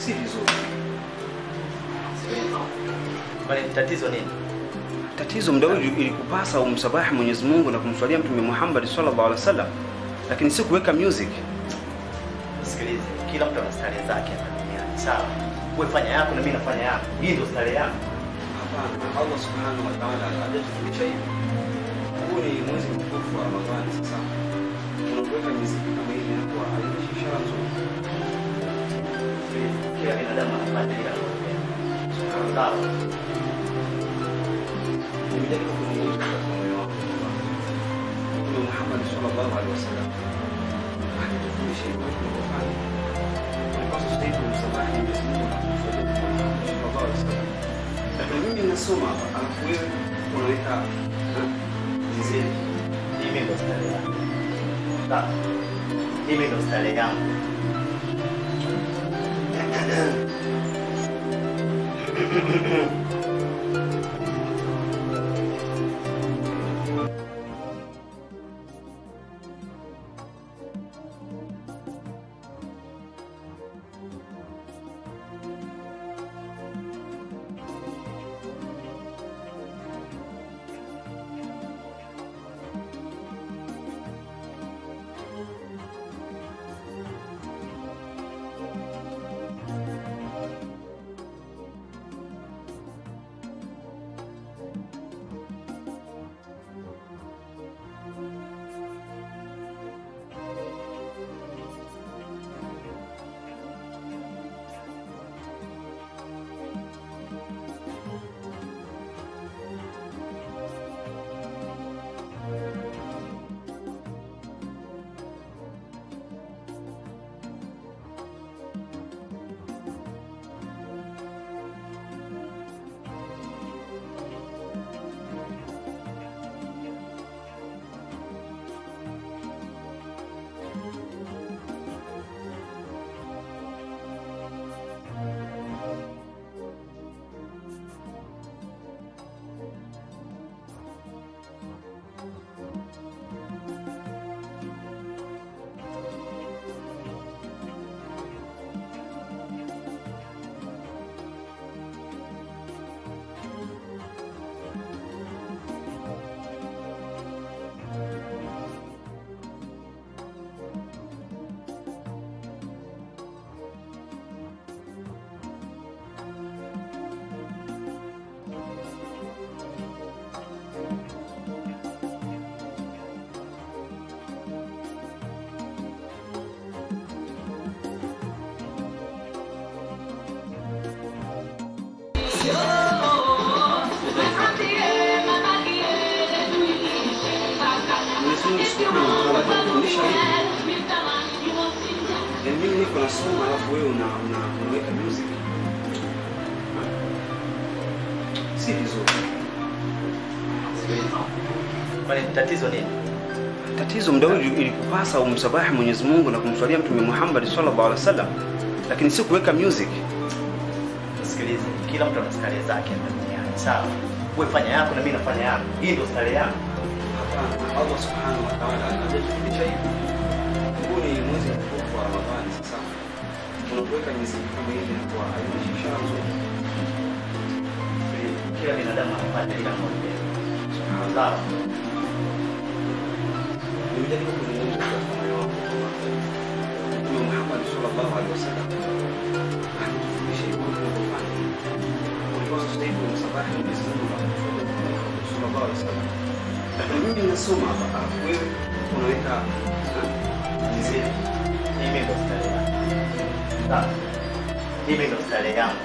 si vizuri. Kwani tatizo nini? Tatizo muda huu ilikupasa umsabahi Mwenyezi Mungu na kumswalia Mtume Muhammad sallallahu alaihi wasallam, lakini si kuweka music. Sikilize, kila mtu ana starehe zake hapa duniani, sawa? Wewe fanya yako na mimi nafanya yangu. Hii ndio starehe yangu. Hapana, Allah subhanahu wa ta'ala hajatufundisha hivi. Huu ni mwezi mtukufu wa Ramadhani. Sasa unapoweka muziki kama hivi inakuwa haina ishara nzuri. Kila binadamu anafanya ile anayopenda. Sawa? Nimejaribu kuzungumza katika moyo wangu kwamba Mtume Muhammad sallallahu alaihi wasallam hajatufundisha hivi tunavyofanya. Tulipaswa sasa hivi kumsabahi Mwenyezi Mungu na kumswalia Mtume Muhammad sallallahu alaihi wasallam. Lakini mimi nasoma hapa, alafu wewe unaweka muziki. Mimi ndo starehe yangu. Sawa? Mimi ndo starehe yangu. Mwenyezi Mungu subhanahu wa ta'ala hajatufundisha hivi. Yaani mimi niko nasoma alafu wewe una una unaweka music. Si vizuri. Kwani tatizo nini? Tatizo muda huu ilikupasa umsabahi Mwenyezi Mungu na kumswalia Mtume Muhammad sallallahu alaihi wasallam, lakini si kuweka music. Sikilize, kila mtu ana starehe zake hapa duniani, sawa? Wewe fanya yako na mimi nafanya yangu. Hii ndio starehe yangu. Hapana, Allah subhanahu wa ta'ala hajatufundisha hivi. Huu ni mwezi mtukufu wa Ramadhani. Sasa unapoweka muziki kama hivi inakuwa haina ishara nzuri. Kila binadamu anafanya ile anayopenda. Sawa? Nimejaribu kuzungumza katika moyo wangu kwamba Mtume Muhammad sallallahu alaihi wasallam hajatufundisha hivi tunavyofanya. Tulipaswa sasa hivi kumsabahi Mwenyezi Mungu na kumswalia Mtume Muhammad sallallahu alaihi wasallam. Lakini mimi nasoma hapa, alafu wewe unaweka muziki. Mimi ndo starehe yangu. Sawa? Mimi ndo starehe yangu.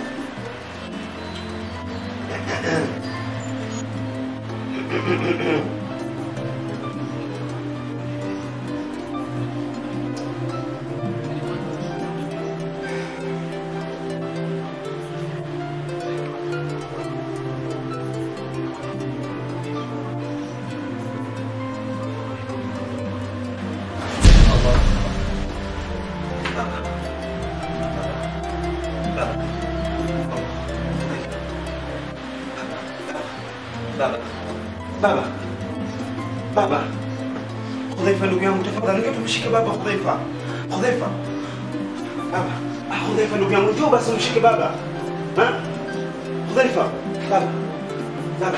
Baba, baba, baba, Hudhaifa ndugu yangu, tafadhali nipe tumshike baba Hudhaifa, Hudhaifa, baba, Ah, Hudhaifa ndugu yangu, njoo basi umshike baba. Ha? Hudhaifa, baba. Baba.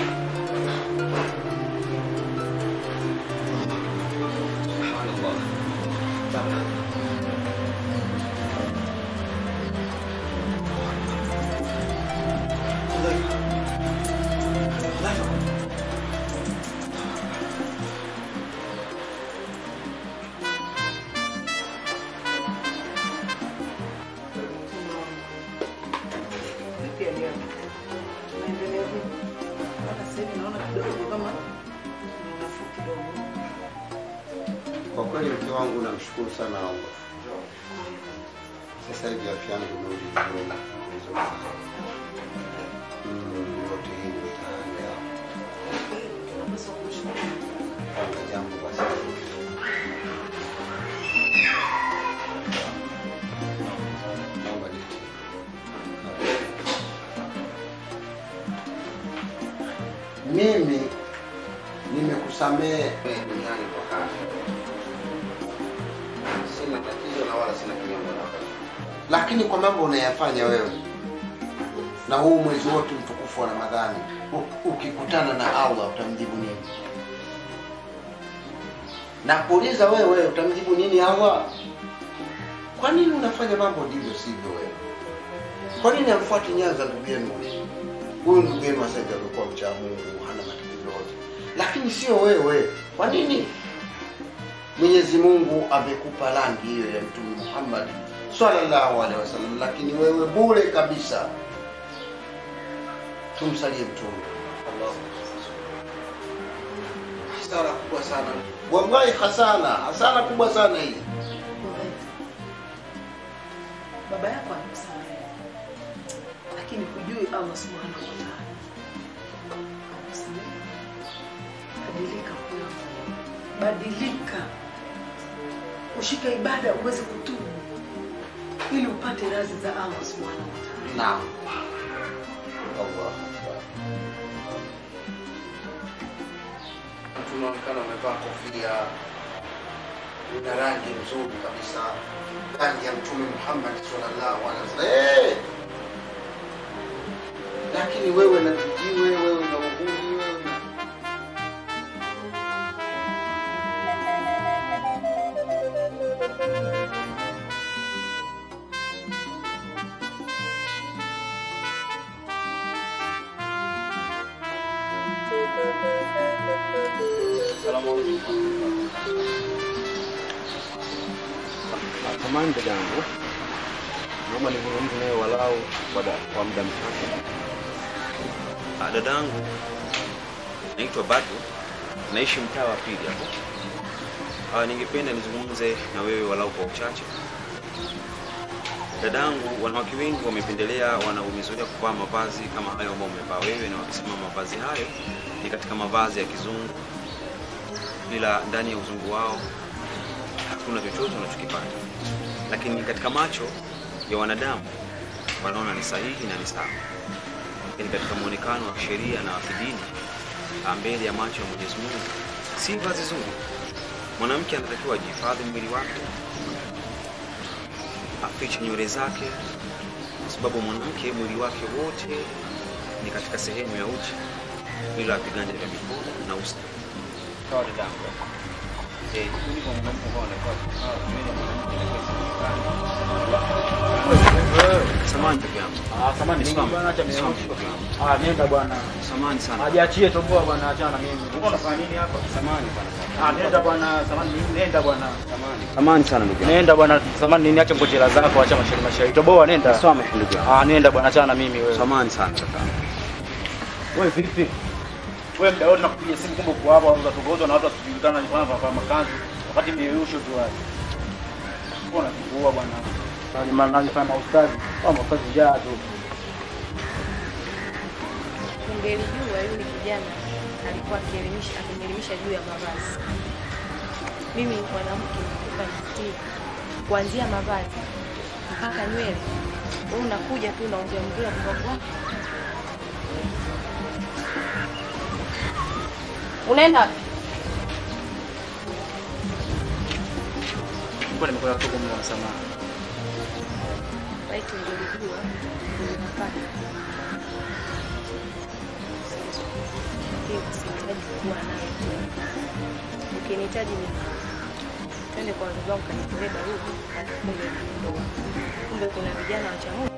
Subhanallah. Baba. Hudhaifa. Hudhaifa. Vipi hali yako? Unaendelea vipi? Maana sasa hivi naona kidogo kama ni unafuu kidogo. Kwa kweli mke wangu namshukuru sana Allah. Sasa hivi afya yangu imerudi vizuri vizuri sana. Mm, yote hii ni mtaani yao. Unapaswa kumshukuru. Kama jambo basi. Naomba nitie. Mimi nimekusamehe duniani kwa haya. Sina tatizo na wala sina kinyongo nako, lakini kwa mambo unayafanya wewe na huu mwezi wote mtukufu wa Ramadhani, u- ukikutana na Allah utamjibu nini? Na kuuliza wewe utamjibu nini Allah? Kwa nini unafanya mambo ndivyo sivyo wewe? Kwa nini amfuati nyanza ndugu yenu huyu? Huyu ndugu yenu sasa hivi amekuwa mcha Mungu, hana matatizo yote, lakini sio wewe. Kwa nini? Mwenyezi Mungu amekupa rangi hiyo ya Mtume Muhammad sallallahu alaihi wasallam, lakini wewe bure kabisa. Tumsalie Mtume. Hasara kubwa sana, wallahi, hasara hasara kubwa sana hii. Hudhaifa. Baba yako amekusamehe. Lakini hujui Allah Subhanahu wa Ta'ala. Amekusamehe. Badilika kwa Badilika. Ushike ibada uweze kutubu ili upate radhi za Allah Subhanahu wa Ta'ala. Naam. Allah Akbar. Mtu unaonekana umevaa kofia, una rangi nzuri kabisa, rangi ya Mtume Muhammad sallallahu alaihi wasallam. Hey! Lakini wewe na vijiwe, wewe na uhuni, wewe na Samahani dada yangu, naomba nizungumze naye walau kwa da- kwa muda mchache. Ah, dada yangu naitwa Badu, naishi mtaa wa pili hapo. Ah, ningependa nizungumze na wewe walau kwa uchache. Dada yangu, wanawake wengi wamependelea, wanaumezoea kuvaa mavazi kama hayo ambayo umevaa wewe, na wakisema mavazi hayo ni katika mavazi ya kizungu, ila ndani ya uzungu wao hakuna chochote unachokipata, lakini katika macho ya wanadamu wanaona ni sahihi na ni sawa lakini katika muonekano wa kisheria na wa kidini ah, mbele ya macho ya Mwenyezi Mungu si vazi zuri. Mwanamke anatakiwa ajihifadhi mwili wake, afiche nywele zake, kwa sababu mwanamke mwili wake wote ni katika sehemu ya uchi, bila viganja vya mikono na uso. Sawa dada yangu. Eh, mimi kwa mwanamke ambao anakuwa sawa, nywele ya mwanamke inakuwa Samahani ndugu yangu. Ah, samani Simama. bwana, acha Simama, mimi. ndugu yangu. Ah, nenda bwana. Samahani sana. Ajiachie toboa bwana, achana na mimi. Uko unafanya nini hapa? Samahani bwana. Ah, nenda bwana, samani nini? Nenda bwana. Samahani sana ndugu yangu. Nenda bwana, samani nini? Acha ngojera zako, acha mashairi mashairi. Toboa, nenda. Sawa ndugu yangu. Ah, nenda bwana, achana na mimi wewe. Samahani sana kaka. Wewe vipi? Wewe mda wote nakupigia simu kumbe uko hapa unaweza tugozwa na watu wasijulikana ni kwana kwa makanzu. Wakati mbiusho tu wapi. Mbona kikuua bwana? Bali maana nifanya maustazi. Au maustazi jaa tu. Ungelijua yule kijana alikuwa akielimisha akinielimisha juu ya mavazi. Mimi mwanamke nakupa nistiri kuanzia mavazi mpaka nywele. Wewe unakuja tu unaongea ongea mgongo wako. Unaenda wapi? Mbona nimekuwa kutoka kwa msamaha. laiti ungelijua ungepata. Hiyo sihitaji kuwa nayo tena. Ukinihitaji mimi twende kwa wazazi wangu kanitolee barua, halafu kumbe ndoa. Kumbe kuna vijana wacha Mungu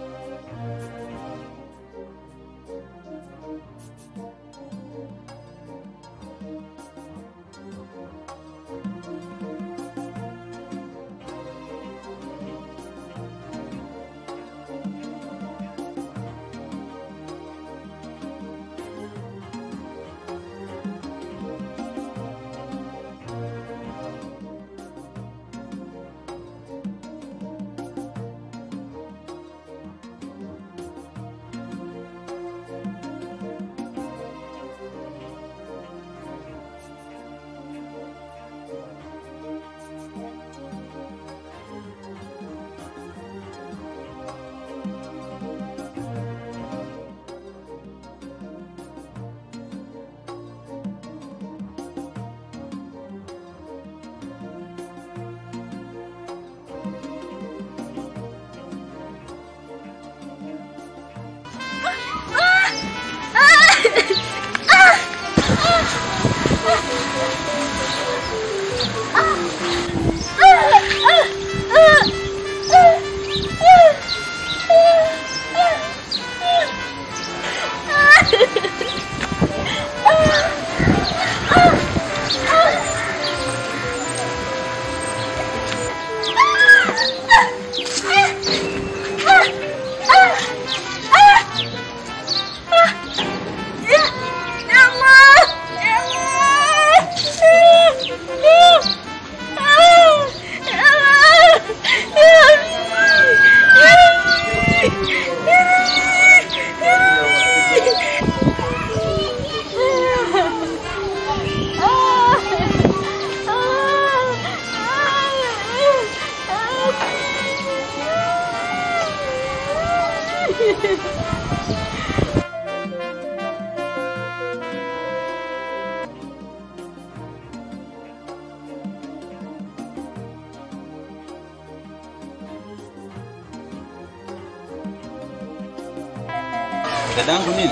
dadangu nini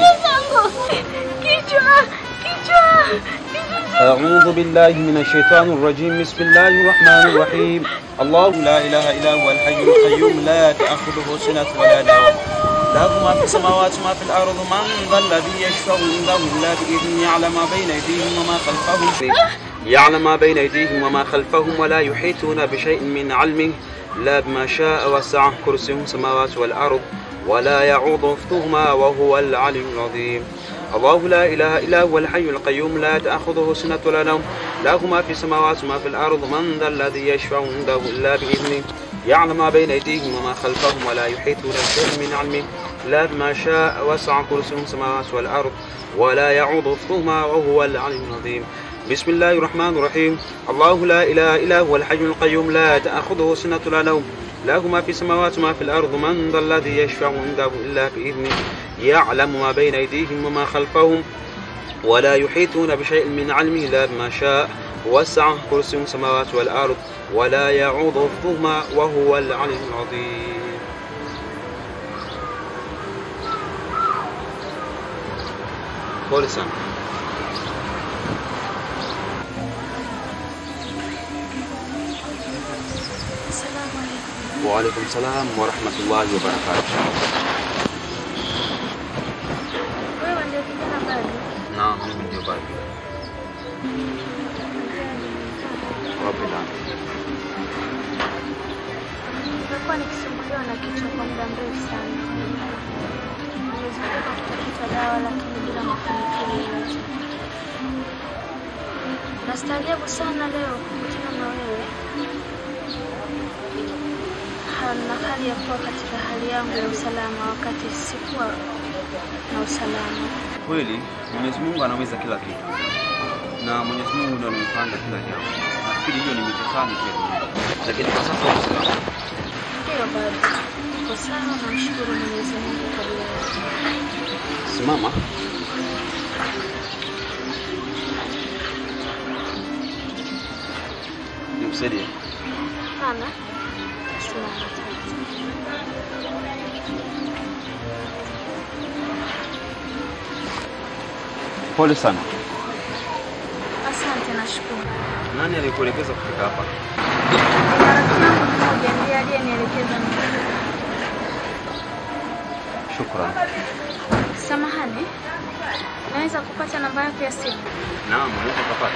Kichwa, kichwa, أعوذ بالله من الشيطان الرجيم بسم الله الرحمن الرحيم الله لا إله إلا هو الحي القيوم لا تأخذه سنة ولا نوم له ما في السماوات وما في الأرض من ذا الذي يشفع عنده إلا بإذنه يعلم ما بين أيديهم وما خلفهم يعلم ما بين أيديهم وما خلفهم ولا يحيطون بشيء من علمه لا بما شاء وسع كرسيه السماوات والأرض ولا يعوض حفظهما وهو العلي العظيم الله لا إله إلا هو الحي القيوم لا تأخذه سنة ولا نوم له ما في السماوات وما في الأرض من ذا الذي يشفع عنده إلا بإذنه يعلم ما بين أيديهم وما خلفهم ولا يحيطون بشيء من علمه لا بما شاء وسع كرسيه السماوات والأرض ولا يعوض حفظهما وهو العلي العظيم بسم الله الرحمن الرحيم الله لا إله إلا هو الحي القيوم لا تأخذه سنة ولا نوم له ما في السماوات وما في الأرض من ذا الذي يشفع عنده إلا بإذنه يعلم ما بين أيديهم وما خلفهم ولا يحيطون بشيء من علمه إلا بما شاء وسع كرسي السماوات والأرض ولا يعوض حفظهما وهو العلي العظيم Pole sana. Wa alaikum salam wa rahmatullahi wa barakatuh. wewe ndio kijana bado. Naam, mimi ndio bado. Rabbil alamin. Nimekuwa nikisumbuliwa na kichwa kwa muda mrefu sana. Nimezunguka kutafuta dawa lakini bila mafanikio yoyote. Nastaajabu sana leo kukutana na wewe Ha- na hali ya kuwa katika hali yangu ya usalama wakati sikuwa na usalama. Kweli Mwenyezi Mungu anaweza kila kitu, na Mwenyezi Mungu ndio anayepanga kila jambo. Nafikiri hiyo ni mitihani pia dunia, lakini kwa sasa uko sawa. Ndiyo bado niko sawa, namshukuru Mwenyezi Mungu kwa leo. Simama. Nikusaidie. Hapana, simama tatu. Pole sana. Asante, nashukuru. Nani alikuelekeza kufika hapa? Rafiki yangu mmoja ndiye aliyenielekeza mimi. Shukran. Samahani, naweza kupata namba yako ya simu? Naam, unaweza kupata.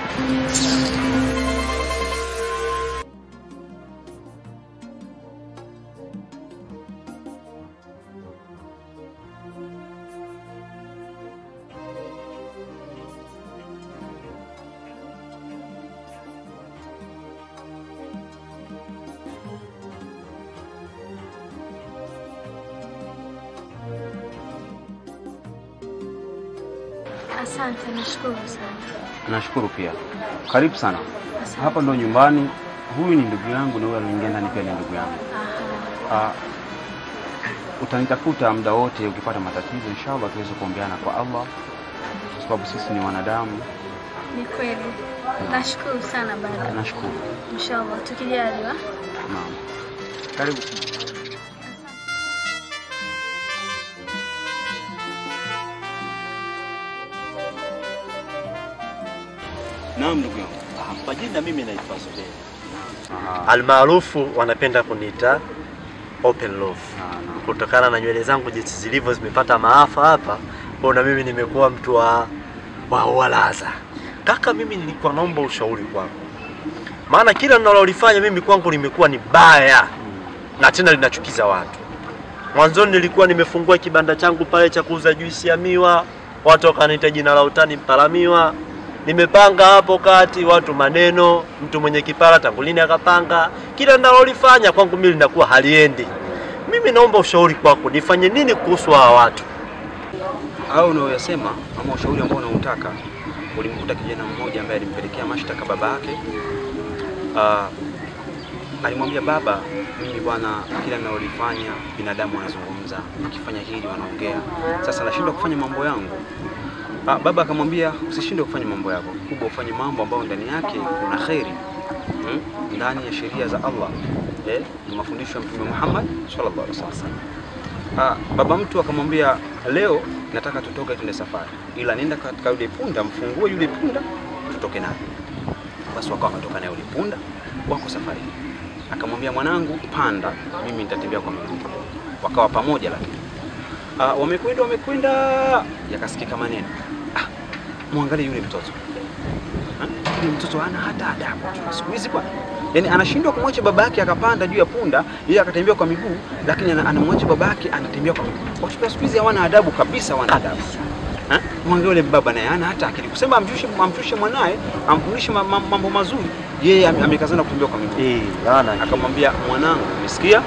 Asante, nashukuru sana. Nashukuru pia. Karibu sana. Asante. Hapa ndo nyumbani. Huyu ni ndugu yangu na huyu anaingia ndani pia ni ndugu yangu. Aha. Ah, utanitafuta muda wote ukipata matatizo, inshallah tuweze kuombeana kwa Allah, kwa sababu sisi ni wanadamu. Ni kweli. Nashukuru sana baba. Nashukuru. Inshallah tukijaliwa. Naam. Karibu. Naam, ndugu yangu. Kwa jina mimi naitwa Zuberi. Aha. Almaarufu wanapenda kuniita Open Love. Ah, naam. Kutokana na nywele zangu jinsi zilivyo zimepata maafa hapa, kwa na mimi nimekuwa mtu wa wa walaza. Kaka, mimi nilikuwa naomba ushauri kwako, maana kila ninalolifanya mimi kwangu limekuwa ni baya na tena linachukiza watu. Mwanzoni nilikuwa nimefungua kibanda changu pale cha kuuza juisi ya miwa, watu wakaniita jina la utani mpalamiwa. Nimepanga hapo kati watu maneno, mtu mwenye kipara tangu lini akapanga. Kila ninalolifanya kwangu mimi linakuwa haliendi. Mimi naomba ushauri kwako, nifanye nini kuhusu hawa watu? au unaoyasema ama ushauri ambao unautaka ulimkuta kijana mmoja ambaye alimpelekea mashtaka baba yake. Uh, alimwambia baba, mimi bwana, kila ninalolifanya binadamu wanazungumza, ukifanya hili wanaongea, sasa nashindwa kufanya mambo yangu. Uh, baba akamwambia usishindwe kufanya mambo yako, kubwa ufanye mambo ambayo ndani yake kuna kheri hmm? ndani ya sheria za Allah eh, ni mafundisho ya Mtume Muhammad sallallahu alaihi wasallam. Ah, baba mtu akamwambia leo nataka tutoke tuende safari, ila nenda katika yule punda, mfungue yule punda tutoke naye. Basi wakawa wametoka naye yule punda, wako safari. Akamwambia mwanangu, panda, mimi nitatembea kwa miguu. Wakawa pamoja, lakini ah, wamekwenda wamekwenda, yakasikika maneno ah, mwangalie yule mtoto Ha? yule mtoto hana hata adabu siku hizi bwana yaani anashindwa kumwacha baba yake akapanda juu ya punda yeye akatembea kwa miguu lakini ana- anamwacha baba yake anatembea kwa miguu watoto wa siku hizi hawana adabu kabisa hawana adabu Ha? mwangalie yule baba naye hana hata akili kusema amshushe amshushe mwanaye amfundishe ma- ma- mambo mazuri yeye ame- amekazana kutembea kwa miguu Eh, maana akamwambia mwanangu umesikia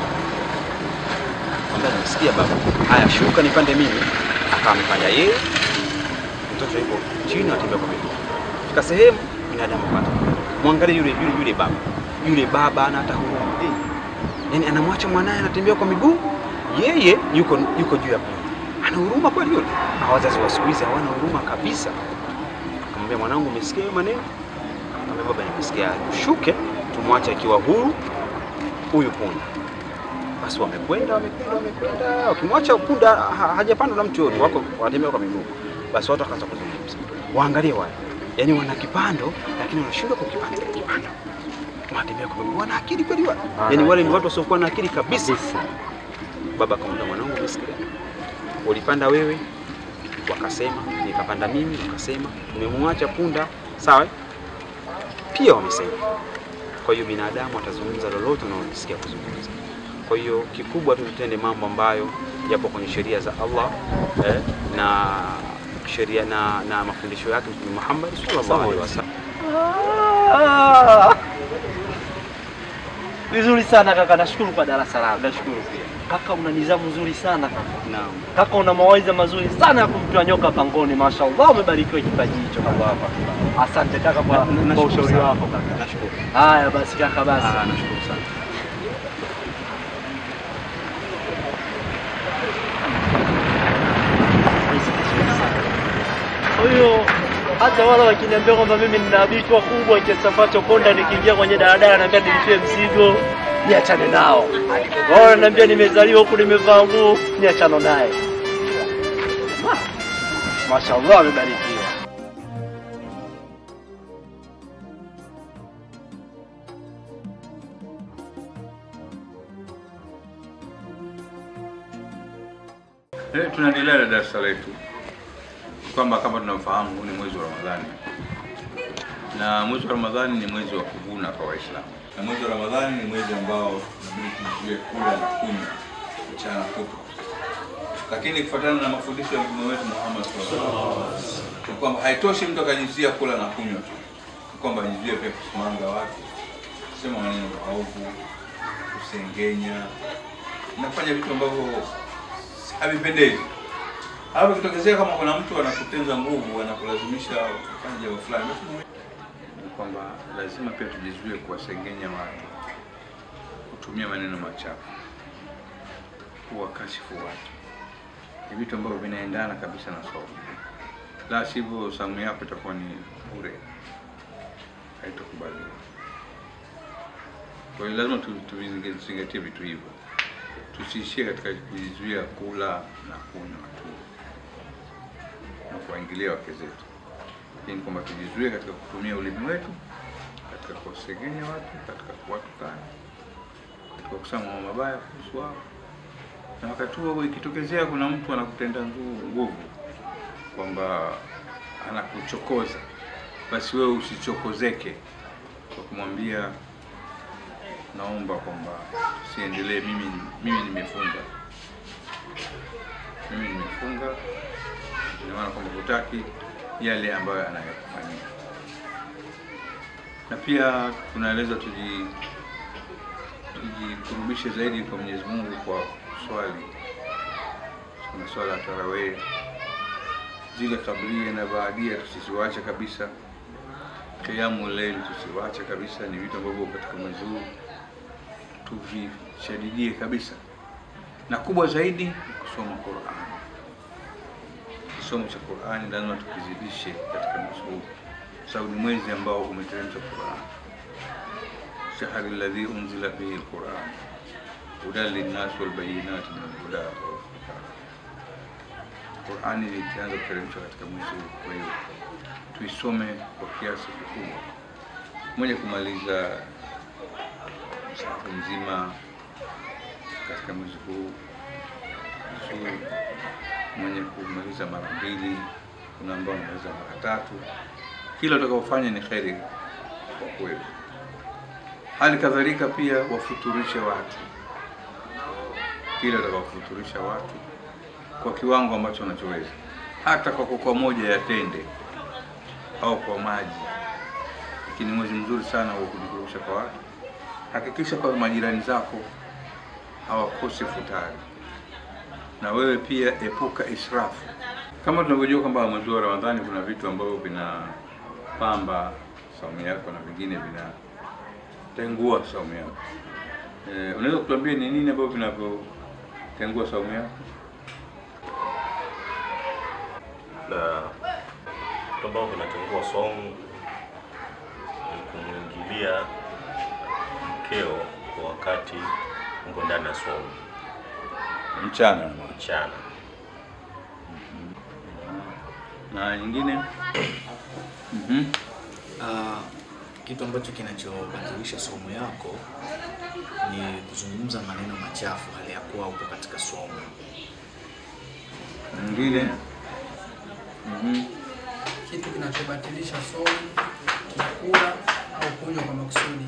Akamwambia nimesikia baba haya shuka nipande mimi akawa amepanda yeye mtoto yuko chini atembea kwa miguu fika sehemu binadamu pata mwangalie yule yule yule baba yule baba ana hata huruma eh. yani anamwacha mwanaye anatembea kwa miguu yeye yuko yuko juu ya punda ana huruma kweli yule na wazazi wa siku hizi hawana huruma kabisa akamwambia mwanangu umesikia hayo maneno akamwambia baba nimesikia shuke tumwache akiwa huru huyu punda basi wamekwenda wamekwenda wamekwenda wakimwacha punda ha, hajapandwa na mtu yote wako wanatembea kwa miguu basi watu wakaanza kuzungumza waangalie wale yaani wana kipando lakini wanashindwa kukipanda kile kipando wanatembea kwa miguu wana akili kweli wale yaani wale ni watu wasiokuwa na akili kabisa baba akamwambia mwanangu umesikia ulipanda wewe wakasema nikapanda mimi wakasema umemwacha punda sawa pia wamesema kwa hiyo binadamu atazungumza lolote unaolisikia kuzungumza kwa hiyo kikubwa tu tutende mambo ambayo yapo kwenye sheria za Allah eh, na sheria na, na mafundisho yake Mtume Muhammad sallallahu alaihi wasallam. Ah! Vizuri sana kaka, nashukuru kwa darasa lako. Nashukuru pia. Kaka, una nidhamu nzuri sana kaka. Naam. Kaka, una mawaidha mazuri sana ya kumtoa nyoka pangoni. Mashaallah, umebarikiwa kipaji hicho kaka. Asante kaka kwa, Na- kwa nashukuru ushauri sana. wako kaka. Nashukuru. Haya basi kaka, basi Ah, nashukuru sana. Kwa hiyo hata wale wakiniambia kwamba mimi nina bichwa kubwa kiasi ambacho konda nikiingia kwenye daladala naambia nilipie mzigo, niachane nao. Wao wananiambia nimezaliwa huku nimevaa nguo, niachano naye. Ma- Mashallah amebarikiwa. Eh, tunaendelea na darasa letu kwamba kama tunavyofahamu huu ni mwezi wa Ramadhani na mwezi wa Ramadhani ni mwezi wa kuvuna kwa Waislamu, na mwezi wa Ramadhani ni mwezi ambao tunabidi tuzuie kula na kunywa mchana kutwa, lakini kufuatana na mafundisho ya Mtume wetu Muhammad sallallahu alaihi wasallam ni kwamba haitoshi mtu akajizia kula na kunywa tu, ni kwamba ajizie pia kusimanga watu, kusema maneno maovu, kusengenya na kufanya vitu ambavyo havipendezi. Hapo kitokezea kama kuna mtu anakutenza nguvu, anakulazimisha kufanya jambo fulani, basi ni kwamba lazima pia tujizuie kuwasengenya watu, kutumia maneno machafu, kuwakashifu watu. Ni vitu ambavyo vinaendana kabisa na saumu, la sivyo saumu yako itakuwa ni bure, haitokubaliwa. Kwa hiyo lazima tu- tuvizingatie vitu hivyo tusiishie katika kujizuia kula na kunywa tu na kuwaingilia wake zetu, lakini kwamba tujizuie katika kutumia ulimi wetu katika kuwasengenya watu, katika kuwatukana, katika kusema mambo mabaya kuhusu wao, na wakati huo ikitokezea kuna mtu anakutenda ngu- nguvu kwamba anakuchokoza, basi wewe usichokozeke kwa kumwambia naomba kwamba tusiendelee, mimi mimi nimefunga, mimi nimefunga, ina maana kwamba hutaki yale ambayo anayokufanyia. Na pia tunaeleza tuji tujikurubishe zaidi kwa Mwenyezi Mungu kwa swali, kuna swala ya tarawih, zile kablia na baadia tusiziwache kabisa, kiamu leili tusiwache kabisa, ni vitu ambavyo katika mwezi huu tuvishadidie kabisa, na kubwa zaidi ni kusoma Qur'an. Kisomo cha Qur'ani lazima tukizidishe katika mwezi huu, kwa sababu ni mwezi ambao umeteremsha Qur'an, shahri alladhi unzila fihi alquran hudan linnas walbayinati min alhuda walfurqan. Qur'ani ilianza kuteremshwa katika mwezi huu, kwa hiyo tuisome kwa kiasi kikubwa, mwenye kumaliza msahafu mzima katika mwezi huu vizuri, mwenye kumaliza mara mbili, kuna ambao wanamaliza mara tatu. Kila utakaofanya ni kheri kwa kweli. Hali kadhalika pia wafuturishe watu, kila utakaofuturisha watu kwa kiwango ambacho unachoweza, hata kwa kokoa moja ya tende au kwa maji, lakini mwezi mzuri sana wa kujikurubisha kwa watu hakikisha kwa majirani zako hawakosi futari, na wewe pia epuka israfu. Kama tunavyojua kwamba mwezi wa Ramadhani kuna vitu ambavyo vinapamba saumu yako na vingine vinatengua saumu yako. E, unaweza kutuambia ni nini ambavyo vinavyotengua saumu yako? na vitu ambavyo vinatengua saumu ni kumwingilia mkeo kwa wakati uko ndani ya saumu Mchana mchana. na nyingine Mhm. Ah, kitu ambacho kinachobadilisha somo yako ni kuzungumza maneno machafu hali ya kuwa upo katika somo. nyingine Mhm. kitu kinachobatilisha somo kula au kunywa kwa makusudi.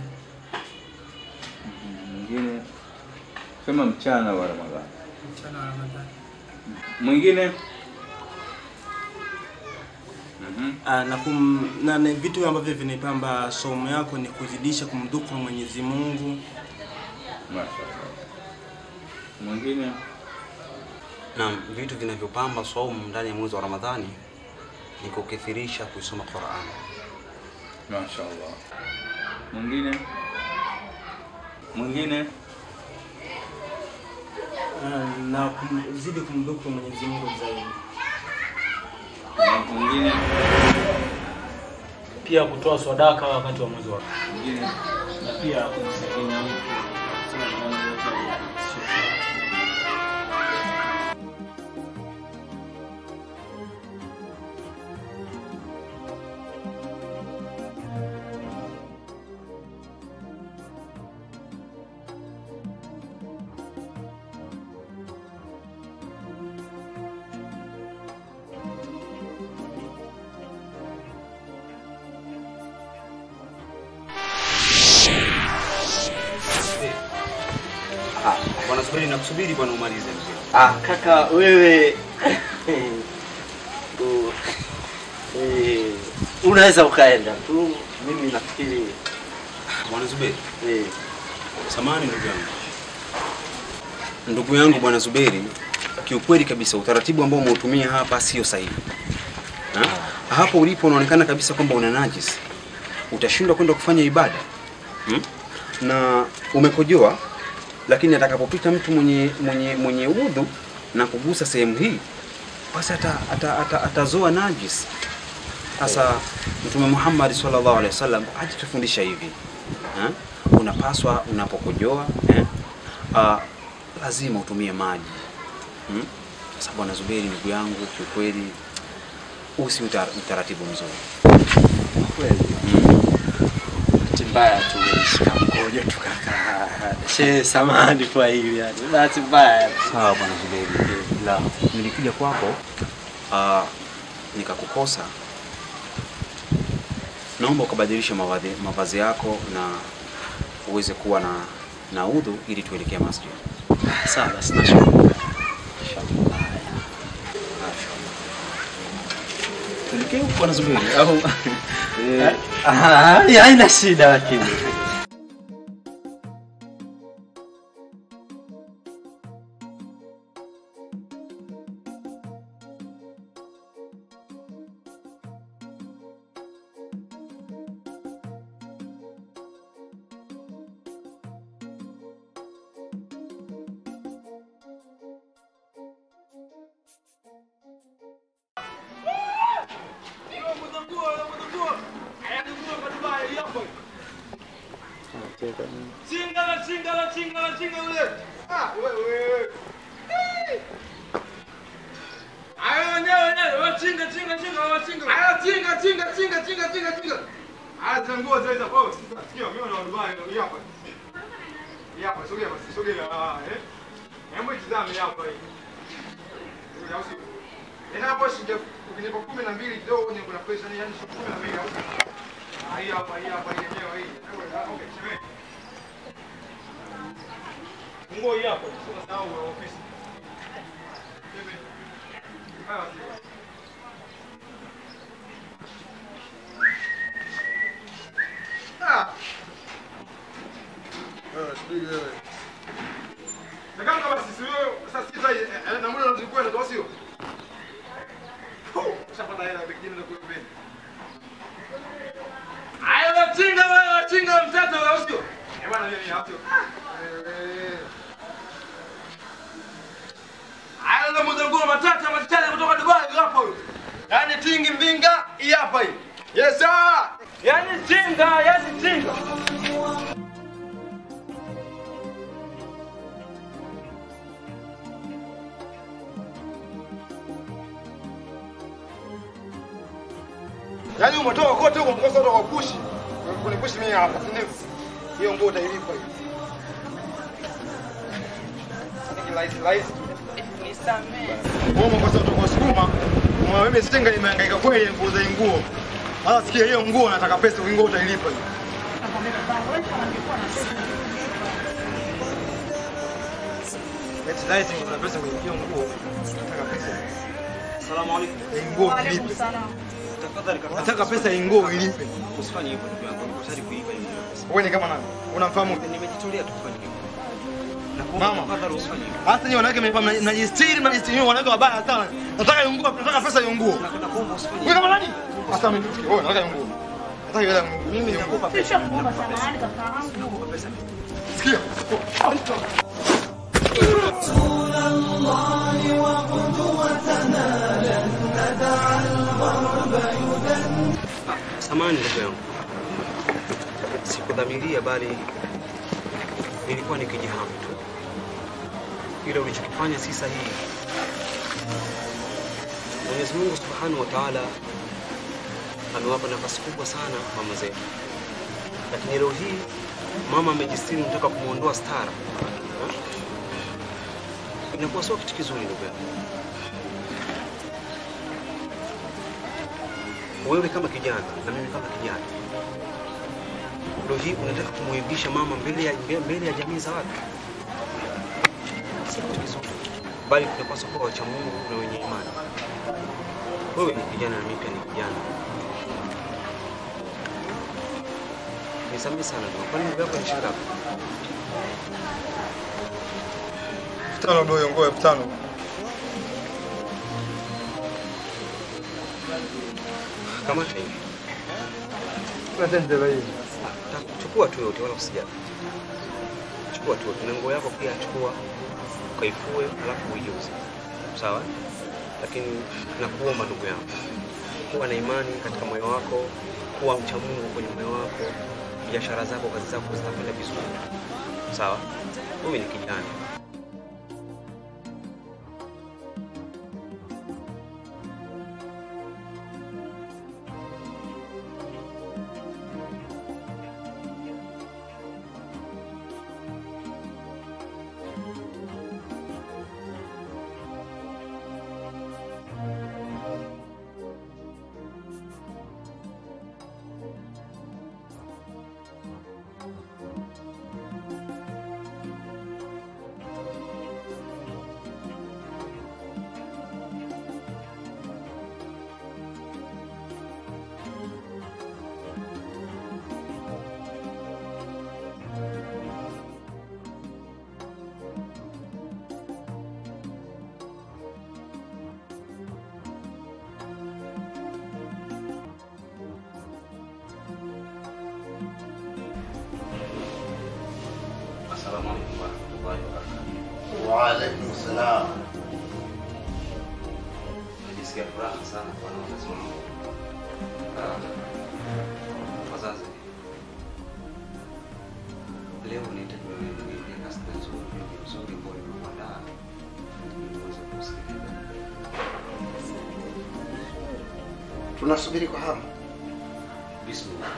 mwingine sema mchana wa Ramadhani. Mchana wa Ramadhani. Mwingine Ah, na, kum, na, na vitu ambavyo vinaipamba somo yako ni kuzidisha kumdhukuru Mwenyezi Mungu. Mashaallah. Mwingine Naam, vitu vinavyopamba saumu ndani ya mwezi wa Ramadhani ni kukithirisha kuisoma Qur'an. Mashaallah. Mwingine mwingine Ah, na kuzidi kumdhukuru Mwenyezi Mungu zaidi. mwingine pia kutoa sadaka wakati wa mwezi wa mwingine na pia kumsaidia mtu Bwana Zuberi, nakusubiri bwana umalize mzee. Ah, kaka wewe u- eh, unaweza ukaenda tu, mimi nafikiri Bwana Zuberi. eh, Samahani ndugu yangu. Ndugu yangu bwana Zuberi, kiukweli kabisa utaratibu ambao umeutumia hapa sio sahihi. Ha? Hapo ulipo unaonekana kabisa kwamba una najis. Utashindwa kwenda kufanya ibada. Hmm? Na umekojoa lakini atakapopita mtu mwenye mwenye mwenye udhu na kugusa sehemu hii basi ata, ata, ata, atazoa najis. Sasa Mtume Muhammad sallallahu alaihi wasallam ajitufundisha hivi eh? Unapaswa unapokojoa eh? uh, lazima utumie maji hmm? Sasa bwana Zuberi, ndugu yangu, kiukweli huu si utar, utaratibu mzuri kweli bahati mbaya tu nilishika mkojo tu kaka. She, samahani kwa hili yani, bahati mbaya. Sawa bwana Zuberi, la nilikuja kwako uh, nikakukosa. Naomba ukabadilishe mavazi, mavazi yako na uweze kuwa na na udhu ili tuelekee masjid. Sawa basi, nashukuru. Tuelekee huko bwana Zuberi au Eh, ah, haina shida lakini Chingala, chingala, chingala, chingala ule. Ah, wewe wewe. Ayo wenyewe wenyewe, wewe chinga chinga chinga wewe chinga. Ayo chinga chinga chinga chinga chinga chinga. Aya zanguo zile hapo. Sikia mimi na Dubai ndio hapa. Hii hapa sogea basi sogea. Ah, eh. Hebu itazame hapa hii. Sogea usi. Ina hapo shilingi ukinipa 12 kidogo ni kuna pesa ni yani shilingi 12 au. Ah, hii hapa hii hapa hii yenyewe hii. Okay, shemeji. Funguo hii hapo, sio sawa wa ofisi. Hivi. Haya. Ah. Wewe sijui wewe. Na kama kama sisi wewe sasa sisi eh, na muda unazikwenda tu sio? Ushapata hela pekee ndio kuipenda. Ayo wachinga wewe wachinga mtoto wewe sio? Eh bwana mimi hapo. Hayo ndo mzunguko matata matata kutoka Dubai hapo huyo. Yaani tingi mbinga hii hapa hii. Yes sir. Yaani tinga, yaani tinga. Yaani umetoka kote huko mkosa kutoka kupushi. Kunipushi mimi hapa, si ndio? Hiyo nguo utailipa hiyo. Ni rahisi rahisi. Wewe umekosa kutoka sukuma. Mwa mimi sitenga nimehangaika kweli nguo za nguo. Sasa sikia hiyo nguo nataka pesa, hiyo nguo utailipa hiyo. Eti laiti kuna pesa kwenye hiyo nguo. Nataka pesa. Asalamu alaykum. Hii nguo ilipe. Tafadhali kaka. Nataka pesa hii nguo ilipe. Usifanye hivyo ndugu yangu, niko tayari kuiba hiyo pesa. Wewe ni kama nani? Unamfahamu? Nimejitolea tu kufanya hivyo. Mama. Tafadhali usifanye hivyo. Hata nyinyi wanawake mnajifanya mnajistiri mnajistiri wanawake wabaya sana. Nataka hiyo nguo, nataka pesa hiyo nguo. Wewe kama nani? Hata mimi nisikie. Wewe nataka hiyo nguo. Nataka hiyo nguo. Mimi nitakupa pesa. Sikia. Samahani ndugu yangu, sikudhamiria bali nilikuwa nikijihamu tu. Kile ulichokifanya si sahihi. Mwenyezi Mungu Subhanahu wa Ta'ala amewapa nafasi kubwa sana mama zetu, lakini leo hii mama amejistiri, nataka kumwondoa stara, Ha? inakuwa sio kitu kizuri ndugu yangu. wewe kama kijana na mimi kama kijana, leo hii unataka kumwaibisha mama mbele ya mbele ya jamii za watu. bali tunapaswa kuwa wacha Mungu na wenye imani. Wewe ni kijana na mimi pia ni kijana. Nisamehe sana bro. Kwani nguvu yako ni shilingi ngapi? elfu tano doyo ngoa elfu tano Kamata hivi. Natendela hivi. Ta- Chukua tu yote wala usijali. Chukua tu yote. Na nguo yako pia chukua ukaifue alafu uiuze. Sawa? Lakini nakuomba ndugu yangu, kuwa na imani katika moyo wako, kuwa mcha Mungu kwenye moyo wako, biashara zako, kazi zako zitakwenda vizuri. Sawa? Wewe ni kijana. Assalamu alaikum warahmatullahi wabarakatuh. Waalaikum salam. Najisikia furaha sana kuona wazazi wangu. Ah, Wazazi, leo nahitaji niambie kasida nzuri nzuri ambayo nimekuandaa ili uweze kusikiliza. Tunasubiri kwa hamu. Bismillah.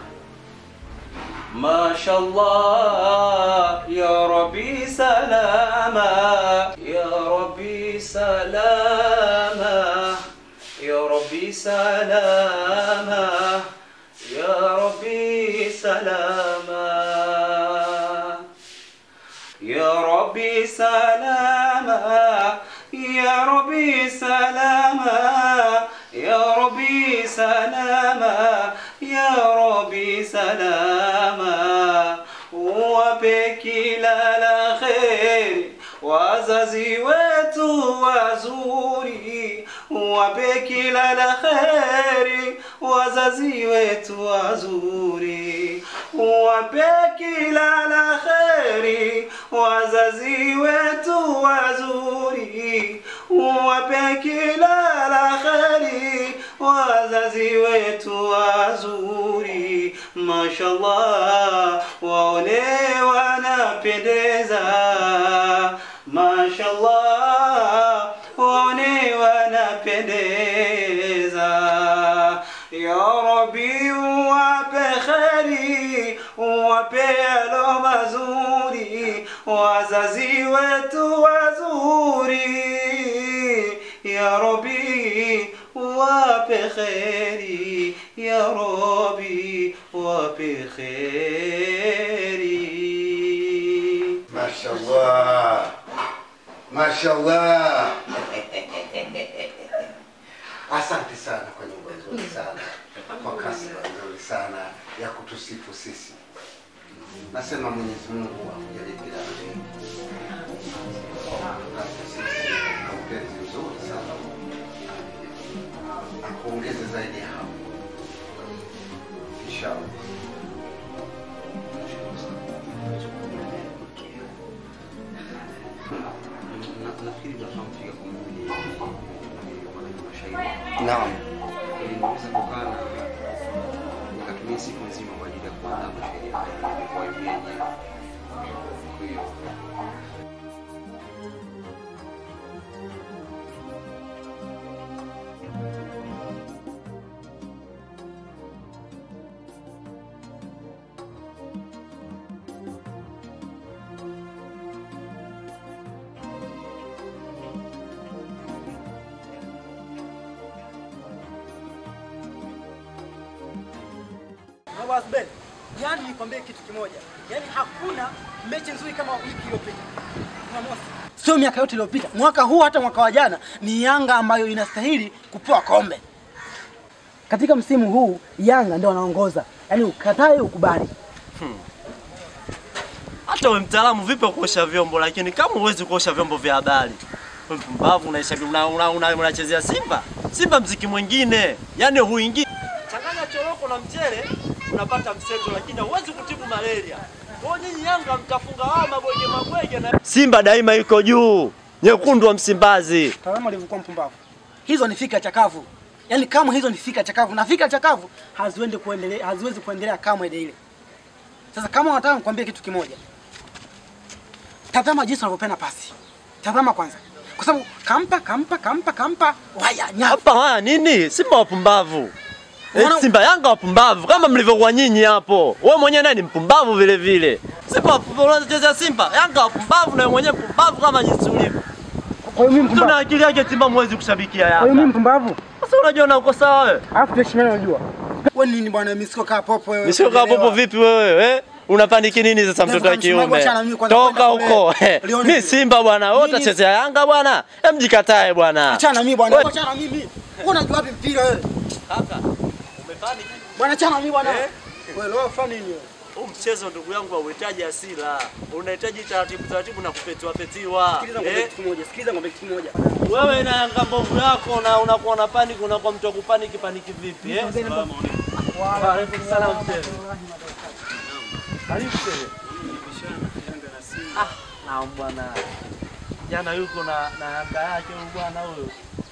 ما شاء الله يا ربي سلاما يا ربي سلاما يا ربي سلاما يا ربي سلاما يا ربي سلاما يا ربي سلاما يا ربي سلاما يا ربي سلاما wape kila la kheri wazazi wetu wazuri, wape kila la kheri wazazi wetu wazuri, wape kila la kheri wazazi wetu wazuri, wape kila la kheri wazazi wetu wazuri, mashallah, waone wanapendeza, mashallah, waone wanapendeza. Ya Rabbi, wape kheri, wape alo mazuri, wazazi wetu wazuri. Ya Rabbi, wape kheri, ya Rabbi, wape kheri. Mashallah. Mashallah. Asante sana kwa nyimbo nzuri sana, kwa kasida nzuri sana ya kutusifu sisi. Nasema Mwenyezi Mungu akujalie kila la heri. Akutukaze sisi na upenzi mzuri sana, akuongeze zaidi ya hapo, inshallah. Na- nafikiri tunafahamu fika kwa mimi maneno mashairi. Naam. Nilimaliza kukaa na nikatumia siku nzima kwa ajili ya kuandaa mashairi haya kwa hiyo yenyewe. Kwa hiyo Baba Ben, yani nikwambie kitu kimoja, yani hakuna mechi nzuri kama wiki iliyopita. Jumamosi sio miaka yote iliyopita. Mwaka huu hata mwaka wa jana ni Yanga ambayo inastahili kupewa kombe. Katika msimu huu Yanga ndio wanaongoza, yaani ukatae ukubali. Hmm. Hata we mtaalamu vipi wa kuosha vyombo, lakini kama huwezi kuosha vyombo vya habari, we mpumbavu, unaisha una, una, una, unachezea Simba. Simba mziki mwingine, yaani huingii. Changanya choroko na mchele unapata mseto, lakini huwezi kutibu malaria. Kwa hiyo nyinyi Yanga mtafunga wao mabwege mabwege na Simba daima iko juu, nyekundu wa Msimbazi. Tazama alivyokuwa mpumbavu. Hizo ni fika chakavu. Yaani kama hizo ni fika chakavu na fika chakavu haziwezi kuendelea haziwezi kuendelea kama ile ile. Sasa kama unataka nikwambie kitu kimoja. Tazama jinsi wanavyopenda pasi. Tazama kwanza. Kwa sababu kampa kampa kampa kampa waya nyapa. Hapa haya nini? Simba wapumbavu. Eh, Wana- Simba Yanga wapumbavu kama mlivyokuwa nyinyi hapo. Wewe mwenyewe naye ni mpumbavu vile vile. Simba wapumbavu unachezea Simba, Yanga wapumbavu na wewe mwenyewe mpumbavu kama jinsi ulivyo. Kwa hiyo mimi mpumbavu. Tuna akili yake Simba mwezi kushabikia Kwa hiyo mimi Yanga. mpumbavu. Sasa unajiona uko sawa wewe? Alafu tuheshimiane unajua. Wewe nini bwana mimi siko kaa popo wewe. Nisio kaa popo vipi wewe? Eh? Unapaniki nini sasa mtoto wa Msemaji kiume? wachana mimi kwanza Toka kwenda huko. kule. Lione Mimi vile. Simba bwana, wewe Nini? utachezea Yanga bwana. Hem jikatae bwana. Achana mimi bwana. Wewe- Achana mimi. Wewe unajua wapi mpira wewe? Kaka, umefanya Bwana achana mimi bwana. Eh? Wewe leo fanya nini wewe? Huu mchezo ndugu yangu hauhitaji hasira, unahitaji taratibu taratibu na kupetiwa petiwa. Sikiliza ngombe Eh? kitu kimoja. Sikiliza ngombe kitu kimoja. Wewe na Yanga mbovu yako na unakuwa na panic, unakuwa mtu wa kupaniki paniki vipi eh? Wa alaikum salaam mzee. Karibu mzee. Ah, naam bwana. Jana yuko na na Yanga yake huyu bwana huyo.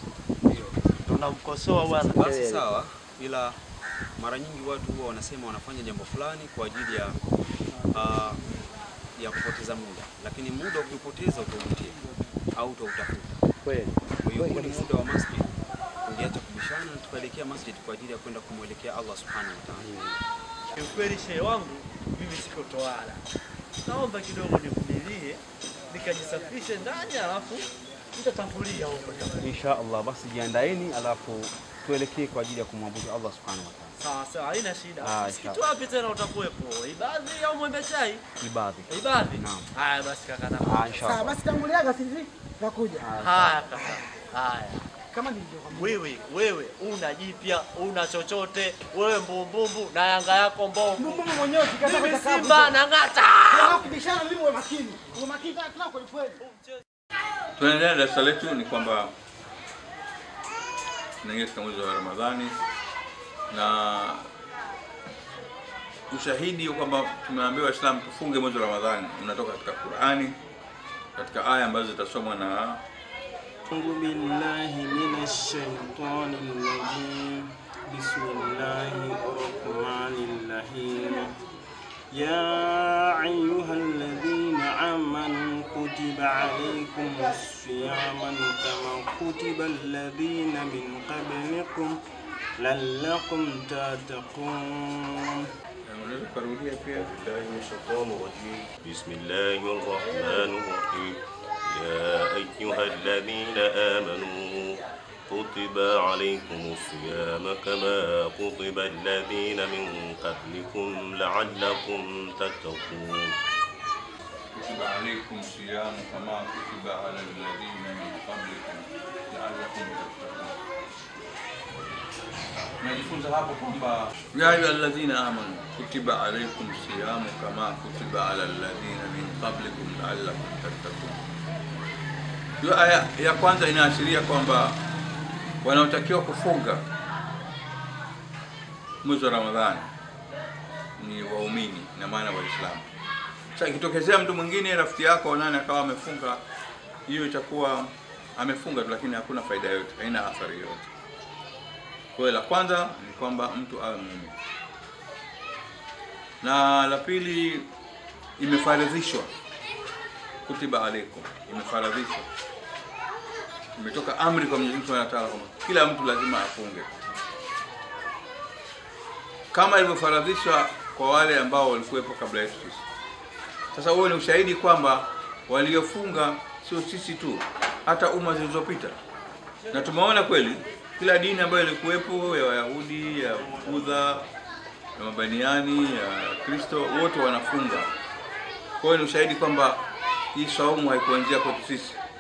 Tunamkosoa bwana. Basi sawa, ila mara nyingi watu huwa wanasema wanafanya jambo fulani kwa ajili ya uh, ya kupoteza muda, lakini muda ukipoteza utaujutia au utautafuta. Kweli. Kwa hiyo huu ni muda wa masjid, tungeacha kubishana na tukaelekea masjid kwa ajili ya kwenda kumwelekea Allah subhanahu wa ta'ala. Kiukweli shehe wangu mimi siko toala, naomba kidogo nivumilie nikajisafishe ndani, alafu nitatangulia huko. Insha Allah, basi jiandaeni, alafu tuelekee kwa ajili ya kumwabudu Allah subhanahu wa ta'ala. Sawa sawa, haina shida. Ah, Msikiti inshallah. wapi tena utakuwepo? Ibadhi au Mwembe Chai? Ibadhi. Ibadhi. Naam. Haya basi kaka na. Ah, inshallah. Sawa basi tanguliaga sisi nakuja. Haya kaka. Haya. Kama nilivyokwambia. Wewe wewe una jipya, una chochote, wewe mbumbumbu na Yanga yako mbovu. Mbona mwenyewe ukikataa Mimi kwenda kabu, Simba sasa. na ng'ata. Tunataka kubishana mimi uwe makini. Uwe makini tena kweli kweli. Tunaendelea na darasa letu ni kwamba tunaingia katika mwezi wa Ramadhani na ushahidi kwamba tumeambiwa Waislamu tufunge mwezi wa Ramadhani unatoka katika Qur'ani, katika aya ambazo zitasomwa na أعوذ بالله من الشيطان الرجيم بسم الله الرحمن الرحيم يا أيها الذين آمنوا كتب عليكم الصيام كما كتب الذين من قبلكم لعلكم تتقون unaweza kurudia pia بالله من الشيطان الرجيم بسم الله الرحمن الرحيم يا أيها الذين آمنوا كتب عليكم الصيام كما كتب الذين من قبلكم لعلكم تتقون كتب عليكم صيام كما كتب على الذين من قبلكم لعلكم تتقون. Najifunza hapo kwamba ya ayuha alladhina amanu kutiba alaykum siyamu kama kutiba ala alladhina min qablikum la'allakum tattaqun. Hiyo aya ya kwanza inaashiria kwamba wanaotakiwa kufunga mwezi wa Ramadhani ni waumini, na maana Waislamu. Sasa ikitokezea mtu mwingine rafiki yako nani akawa amefunga, hiyo itakuwa amefunga tu, lakini hakuna faida yoyote, haina athari yoyote. Kwa hiyo la kwanza ni kwamba mtu awe muumini, na la pili imefaradhishwa, kutiba alaikum, imefaradhishwa, imetoka amri kwa Mwenyezi Mungu Subhanahu wa Ta'ala kwamba kila mtu lazima afunge kama ilivyofaradhishwa kwa wale ambao walikuwepo kabla yetu sisi. Sasa huo ni ushahidi kwamba waliofunga sio sisi tu, hata umma zilizopita, na tumeona kweli kila dini ambayo ilikuwepo ya Wayahudi, ya Budha, ya Mabaniani, ya Kristo, wote wanafunga. Kwa hiyo ni ushahidi kwamba hii saumu haikuanzia kwetu sisi,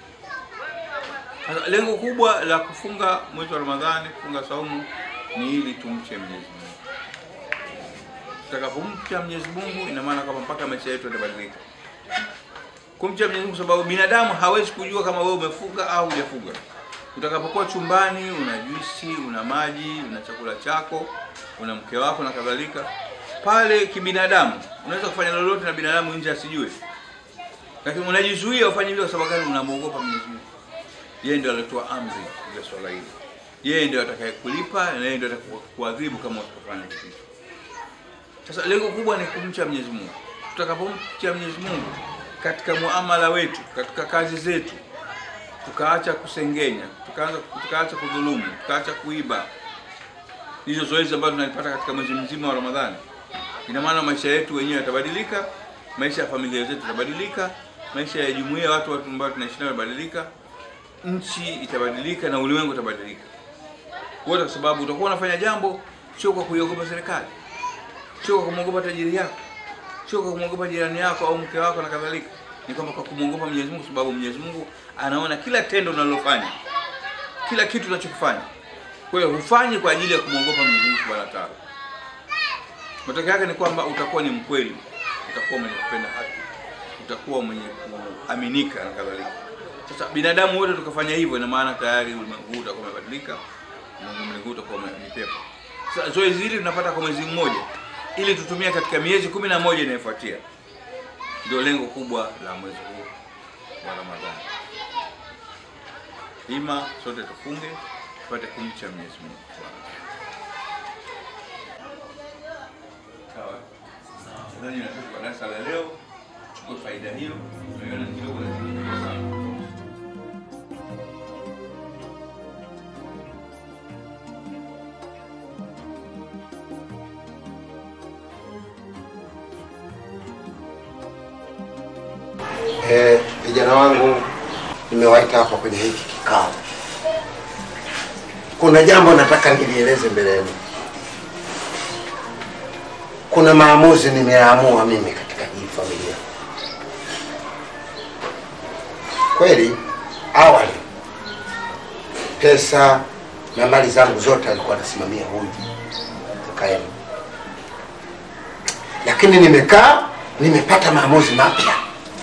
Sasa lengo kubwa la kufunga mwezi wa Ramadhani, kufunga saumu ni ili tumche Mwenyezi Mungu. Tutakapomcha Mwenyezi Mungu, ina maana kwamba mpaka maisha yetu yatabadilika. Kumcha Mwenyezi Mungu, sababu binadamu hawezi kujua kama wewe umefunga au hujafunga. Utakapokuwa chumbani, una juisi, una maji, una chakula chako, una mke wako na kadhalika, pale kibinadamu unaweza kufanya lolote na binadamu nje asijue, lakini unajizuia ufanye hivyo kwa sababu gani? Unamwogopa Mwenyezi Mungu. Yeye ndio alitoa amri ya swala hili, yeye ndio atakayekulipa na yeye ndio atakakuadhibu kama utakufanya kitu hicho. Sasa lengo kubwa ni kumcha Mwenyezi Mungu. Tutakapomcha Mwenyezi Mungu katika muamala wetu, katika kazi zetu, tukaacha kusengenya, tukaanza tukaacha kudhulumu, tukaacha kuiba, hizo zoezi ambazo tunalipata katika mwezi mzima wa Ramadhani, ina maana maisha yetu wenyewe yatabadilika, maisha ya familia zetu yatabadilika, maisha ya jumuiya, watu watu ambao tunaishi nao yatabadilika, nchi itabadilika na ulimwengu utabadilika wote, kwa sababu utakuwa unafanya jambo sio kwa kuiogopa serikali, sio kwa kumwogopa tajiri yako, sio kwa kumwogopa jirani yako au mke wako na kadhalika, ni kwamba kwa kumwogopa Mwenyezi Mungu, sababu Mwenyezi Mungu anaona kila tendo unalofanya, kila kitu unachokifanya. Kwa hiyo hufanyi kwa ajili ya kumwogopa Mwenyezi Mungu Subhanahu wa Ta'ala. Matokeo yake ni kwamba utakuwa ni mkweli, utakuwa mwenye kupenda haki, utakuwa mwenye kuaminika na kadhalika. Sasa binadamu wote tukafanya hivyo, ina maana tayari ulimwengu huu utakuwa umebadilika, ulimwengu huu utakuwa ni pepo. Sasa zoezi hili tunapata kwa mwezi mmoja, ili tutumie katika miezi kumi na moja inayofuatia. Ndio lengo kubwa la mwezi huu wa Ramadhani. Ima sote tufunge tupate kumcha Mwenyezi Mungu. Sawa. Nadhani natoka kwa darasa la leo, chukue faida hiyo, unaiona ni kidogo lakini ni kubwa sana. Eh, vijana wangu nimewaita hapa kwenye hiki kikao. Kuna jambo nataka nilieleze mbele yenu. Kuna maamuzi nimeamua mimi katika hii familia. Kweli awali pesa na mali zangu zote alikuwa anasimamia huyu kaka yenu, lakini nimekaa nimepata maamuzi mapya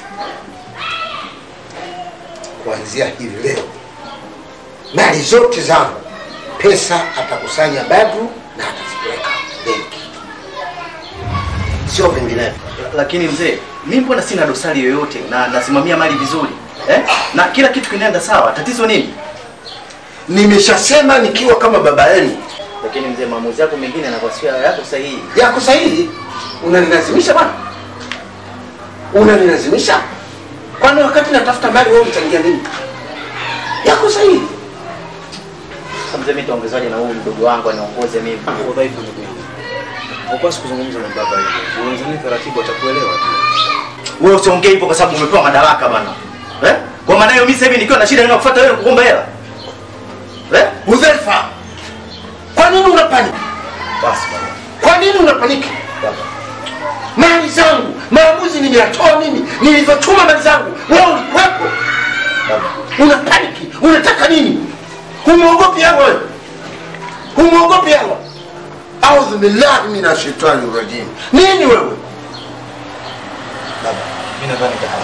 kuanzia hivi leo, mali zote zangu, pesa atakusanya Badru na atazipeleka benki, sio vinginevyo. Lakini mzee, mimi mbona sina dosari yoyote na nasimamia mali vizuri eh? na kila kitu kinaenda sawa, tatizo nini? Nimeshasema nikiwa kama baba yenu. Lakini mzee, maamuzi yako mengine yanakuwa sio yako sahihi. Yako sahihi? Unanilazimisha bwana, unanilazimisha kwani wakati natafuta mali wewe mchangia nini? Yako sahihi. Sasa mzee, mimi nitaongezaje na huyu mdogo wangu anaongoze mimi? Udhaifu ndugu yangu. Hupaswi kuzungumza na baba hivyo. Uanzani taratibu atakuelewa tu. Wewe usiongee hivyo kwa sababu umepewa madaraka bana. Eh? Kwa maana hiyo mimi sasa hivi nikiwa na shida ninakufuata wewe kuomba hela. Eh? Udhaifa. Kwa nini unapaniki? Basi bwana. Kwa nini unapaniki? Mali zangu, maamuzi nimeyatoa mimi, nilivyochuma mali zangu, wewe ulikuwepo. Una paniki, unataka nini? Humwogopi Allah wewe? Humwogopi Allah? Audhu billahi minash shaitani rajim. Nini wewe? Baba, mimi nadhani kama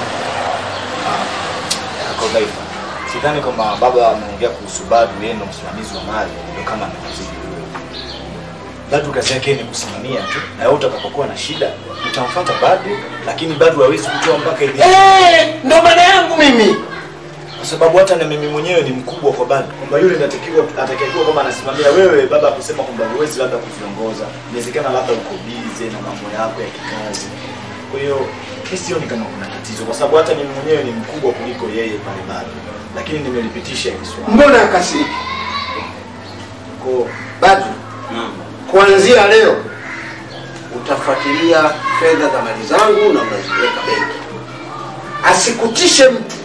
yako dhaifa. Sidhani kama baba ameongea kuhusu Badu, yeye ndo msimamizi wa mali, ndio kama amekuzidi wewe. Badu kazi yake ni kusimamia tu, na wewe utakapokuwa na shida utamfuata Badu, lakini Badu hawezi kutoa mpaka ile. Eh, ndo maana yangu mimi. Kwa sababu hata na mimi mwenyewe ni mkubwa kwa Badu, kwamba yule natakiwa atakayekuwa kama anasimamia wewe, baba akusema kwamba huwezi labda kuviongoza, inawezekana labda uko busy na mambo yako ya kikazi. Kwa hiyo mimi sioni kama kuna tatizo, kwa sababu hata mimi mwenyewe ni mkubwa kuliko yeye pale Badu, lakini nimelipitisha hili swala. Mbona akasiki? Kwa Badru, kuanzia leo utafuatilia fedha za mali zangu na unazipeleka benki. Asikutishe mtu,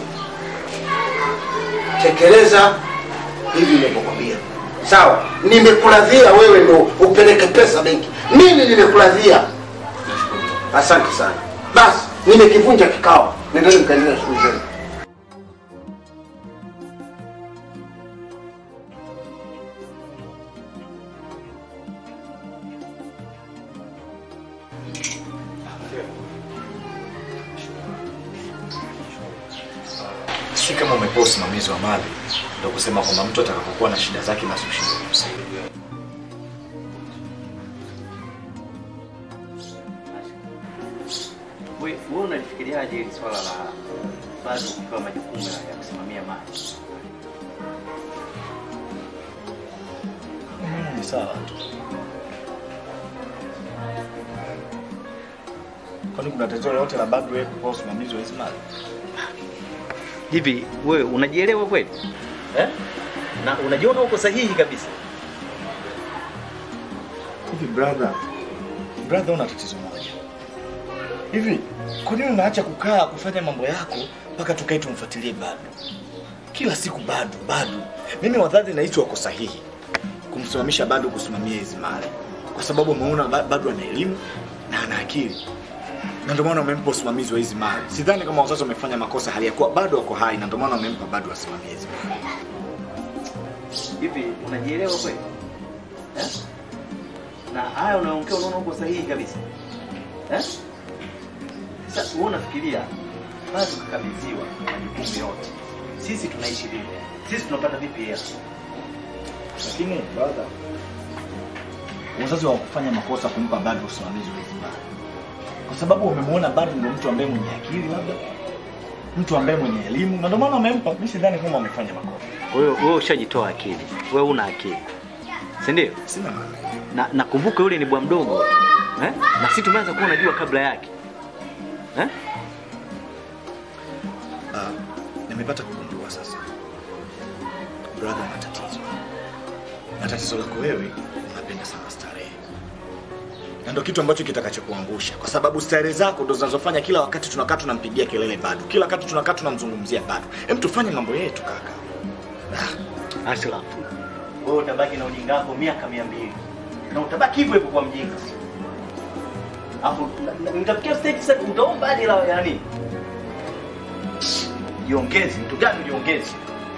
tekeleza hivi nilivyokwambia. Sawa, nimekuradhia wewe ndo upeleke pesa benki, mimi nimekuradhia. Asante sana. Basi nimekivunja kikao, nendeni mkaendelea na shughuli zenu. si kama umepewa usimamizi wa mali ndio kusema kwamba mtu atakapokuwa na shida zake basi ushindwe kumsaidia. Wewe wewe unalifikiriaje hili swala la bado kupewa majukumu ya ya kusimamia mali? Mm, Ni sawa tu. Kwani kuna tatizo lolote la bado wewe kupewa usimamizi wa hizi mali? Hivi wewe unajielewa kweli? Eh? Na unajiona uko sahihi kabisa? Hivi brother, brother una tatizo moja. Hivi kwa nini unaacha kukaa kufanya mambo yako mpaka tukae tumfuatilie bado? Kila siku bado bado. Mimi wadhani nahisi wako sahihi kumsimamisha bado kusimamia hizi mali, kwa sababu umeona ba- bado ana elimu na ana akili, na ndio maana wamempa usimamizi wa hizi mali. Sidhani kama wazazi wamefanya makosa hali ya kuwa bado wako hai, na ndio maana wamempa bado asimamie hizi mali. Hivi unajielewa kweli? Eh? Na haya unaongea unaona uko sahihi kabisa. Eh? Sasa wewe unafikiria bado kukabidhiwa majukumu yote. Sisi tunaishi vipi? Sisi tunapata vipi hela? Lakini brother, wazazi hawakufanya makosa kumpa bado usimamizi wa hizi mali, kwa sababu wamemwona bado ndio mtu ambaye mwenye akili, labda mtu ambaye mwenye elimu, na ndio maana wamempa. Mimi sidhani kama wamefanya makosa. Kwa hiyo wewe ushajitoa akili. Wewe una akili. Si ndio? Sina Na nakumbuka yule ni bwa mdogo. Eh? Na sisi tumeanza kuwa unajua kabla yake. Eh? Ah, nimepata kugundua sasa, brother, ana tatizo, na tatizo lako wewe, unapenda sana starehe, na ndio kitu ambacho kitakachokuangusha, kwa sababu starehe zako ndo zinazofanya kila wakati tunakaa tunampigia kelele bado, kila wakati tunakaa tunamzungumzia bado. Hem, tufanye mambo yetu kaka. Ashraf. Wewe utabaki na ujinga wako miaka mia mbili na utabaki hivyo hivyo kwa mjinga. Alafu na- na- nitafikia stage sasa utaomba hadi la yani. Jiongeze, mtu gani jiongeze?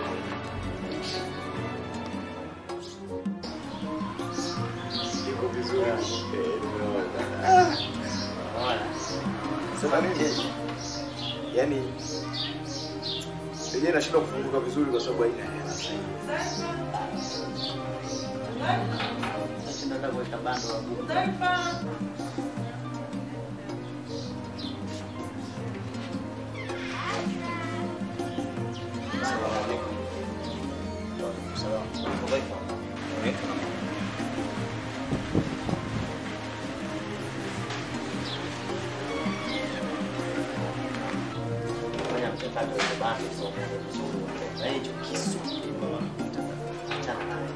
Sasa nini? Yaani yenyewe inashindwa kufunguka vizuri kwa sababu haina hela. Sasa ndio kuweka bando la buku. Fanya mchakato wa bando somo nzuri. Na hicho kisu. Achana naye.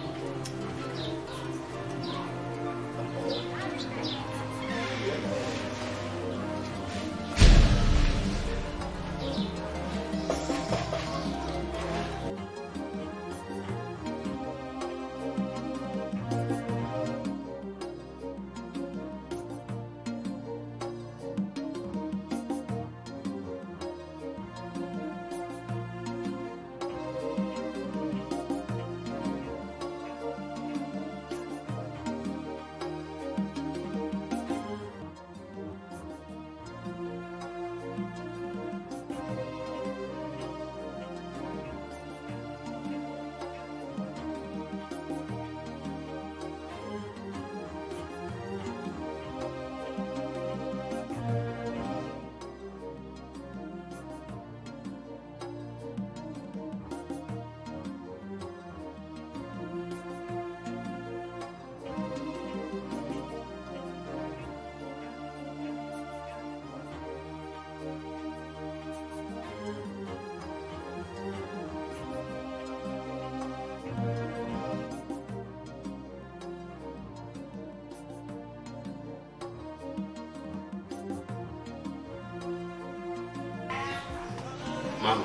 Mama,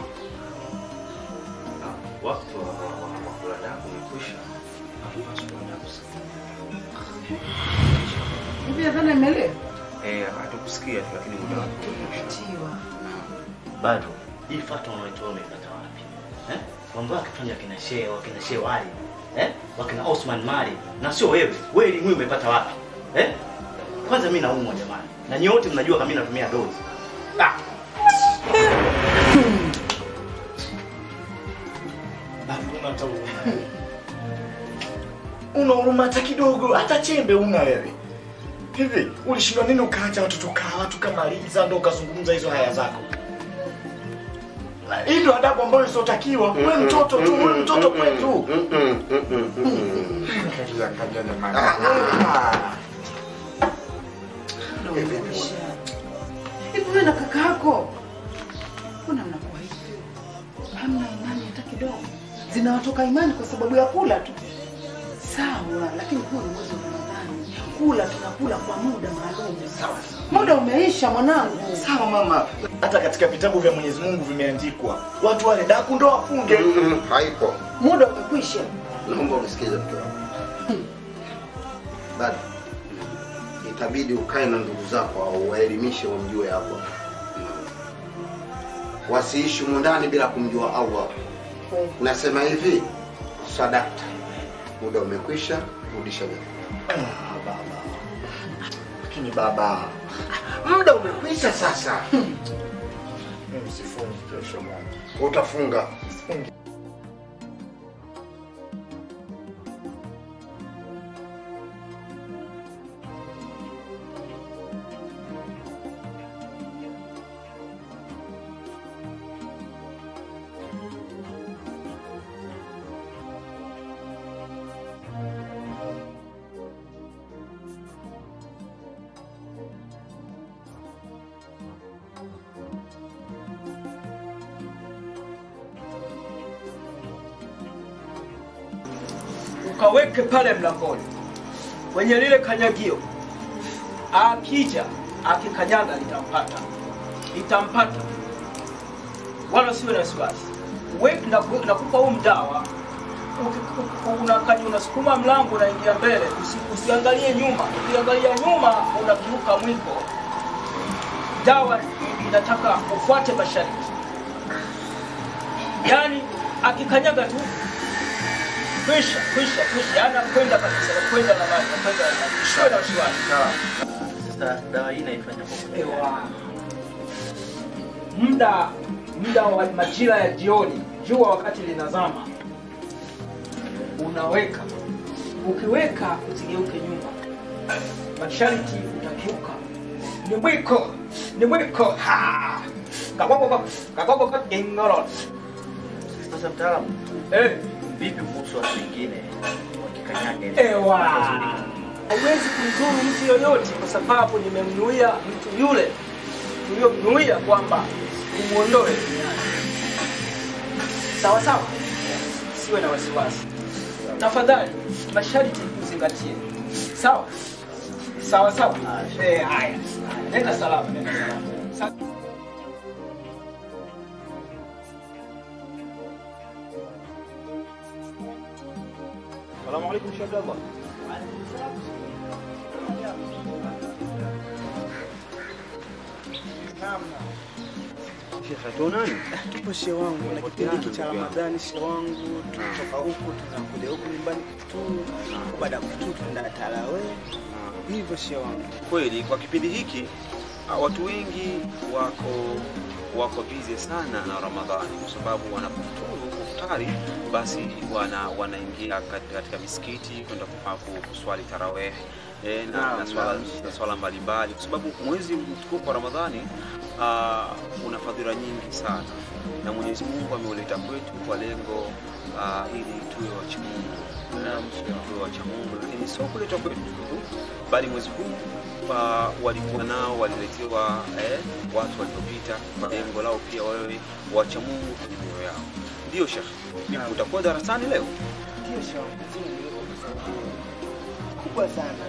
ah, wakati wa wa- wa kula daku umekwisha. Hatupaswi kwenda kusikia. Hivi nadhani imeelewa? Eh, hatukusikia tu lakini muda wako umekwisha. bado hii fatwa unaitoa umeipata wapi eh? mambo yake fanya wakina shehe wakina shehe wali eh? wakina Osman Mali na sio wewe wewe elimu hii umepata wapi eh? kwanza mimi naumwa jamani na nyote mnajua kama mimi natumia dozi ah. una hata huruma. Una huruma hata kidogo, hata chembe una wewe. Hivi ulishindwa nini ukaacha watoto kawa tukamaliza ndo ukazungumza hizo haya zako? Hii ndo adabu ambayo isiotakiwa. Wewe mtoto tu, wewe mtoto kwetu. Hivi wewe na kaka yako mbona mnakuwa hivi? Hamna imani hata kidogo. Zinawatoka imani kwa sababu ya kula tu. Sawa, lakini huu ni mwezi wa Ramadhani. Kula tunakula kwa muda maalum. Sawa. Muda umeisha mwanangu. Sawa mama. Hata katika vitabu vya Mwenyezi Mungu vimeandikwa watu wale daku ndo wafunge. Haipo. Muda umekwisha. Naomba unisikize mke wangu. Bado itabidi ukae na ndugu zako au waelimishe wamjue hapo. Wasiishi humu ndani bila kumjua Allah. Nasema hivi, sadakta, muda umekwisha, rudisha vyakula. Ah, baba. Lakini baba, Muda umekwisha sasa. mimi sifungi kesho bwana. Utafunga. Sifungi. ukaweke pale mlangoni kwenye lile kanyagio. Akija akikanyaga litampata, litampata, wala siwe na wasiwasi. Weki naku- nakupa huu mdawa, Uki- unakanya unasukuma mlango unaingia mbele, usi, usiangalie nyuma. Ukiangalia nyuma unakiuka mwiko. Dawa inataka ufuate masharti, yaani akikanyaga tu kwisha kwisha kwisha, ana kwenda kabisa, kwenda na maji, kwenda na maji, usiwe na wasiwasi. Sasa dawa hii naifanya kwa muda Ewa. muda muda wa majira ya jioni, jua wakati linazama, unaweka. Ukiweka usigeuke nyuma, masharti utakiuka. Ni mwiko, ni mwiko. Ha! Kagogo kagogo ingoro. Sasa mtaalamu, eh, vipi kuhusu watu wengine wakikanyaga? hivi? Ewa. Haiwezi kumdhuru mtu yoyote kwa sababu nimemnuia mtu yule tuliyomnuia kwamba umuondoe duniani. Sawa sawa, siwe na wasiwasi. Tafadhali masharti uzingatie. Sawa sawa sawa. Eh, haya, nenda salama, nenda salama. Sa- Salamu alaikum Sheikh Abdallah. Sheikh tuonani? Tupo shehe wangu na kipindi hiki cha Ramadhani, shehe wangu, tunatoka huku tunakuja huku nyumbani tu, baada ya kutu tunaenda tarawih, hivyo shehe wangu. Kweli kwa kipindi hiki ah, watu wengi wako wako busy sana na Ramadhani kwa sababu wanapofuturu kufutari, basi wana wanaingia kat- katika misikiti kwenda kufa- ku- kuswali tarawih eh, na, Naam, na swala naam. na swala mbalimbali, kwa sababu mwezi mtukufu wa Ramadhani uh, una fadhila nyingi sana, na Mwenyezi Mungu ameuleta kwetu kwa lengo uh, ili tuwe wacha Mungu na tuwe wacha Mungu, lakini sio kuleta kwetu tu, bali mwezi huu uh, walikuwa nao waliletewa eh, watu waliopita kwa lengo lao pia wawe wacha Mungu kwenye mioyo yao. Ndio Sheikh, vipi utakuwa darasani leo? Ndio shehe wangu, ndio kwa sababu kubwa sana.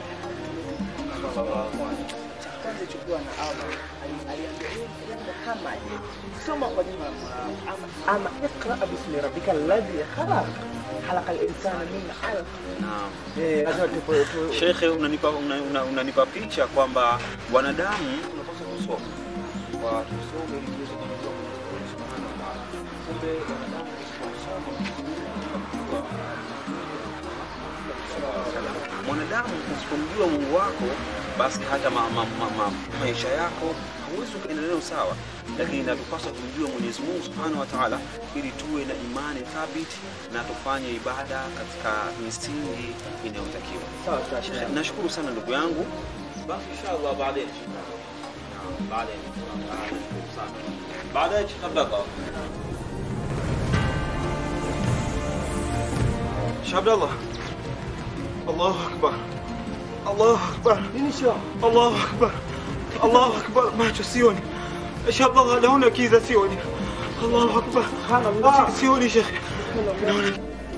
Cha kwanza chukua na Allah ali- aliambia yeye ndio kama je, soma kwa jina la Mola wako ama ama ikra bismi rabbika alladhi khalaq khalaqa al-insana min 'alaq. Naam. Eh, lazima tupo tu Shekhe, unanipa una, una, unanipa picha kwamba wanadamu tunapaswa kusoma kwa tusome ili tuweze kujua Mwenyezi Mungu Subhanahu wa Ta'ala. Kumbe wanadamu tusipomsoma mwanadamu usipomjua Mungu wako basi hata ma, ma, ma, ma, maisha yako huwezi ukaendelea sawa, lakini inatupaswa kumjua Mwenyezi Mungu Subhanahu wa Ta'ala ili tuwe na imani thabiti na tufanye ibada katika misingi inayotakiwa. Eh, Nashukuru sana ndugu yangu. Basi inshallah baadaye. Naam, baadaye. Nashukuru sana. Baadaye tutabaka. Sheikh Abdallah. Allahu Akbar. Allahu Akbar. Nini sio? Allahu Akbar. Allahu Akbar. Macho sioni. Sheikh Abdallah naona kiza sioni. Allahu Akbar. Subhanallah. Sioni Sheikh. Naona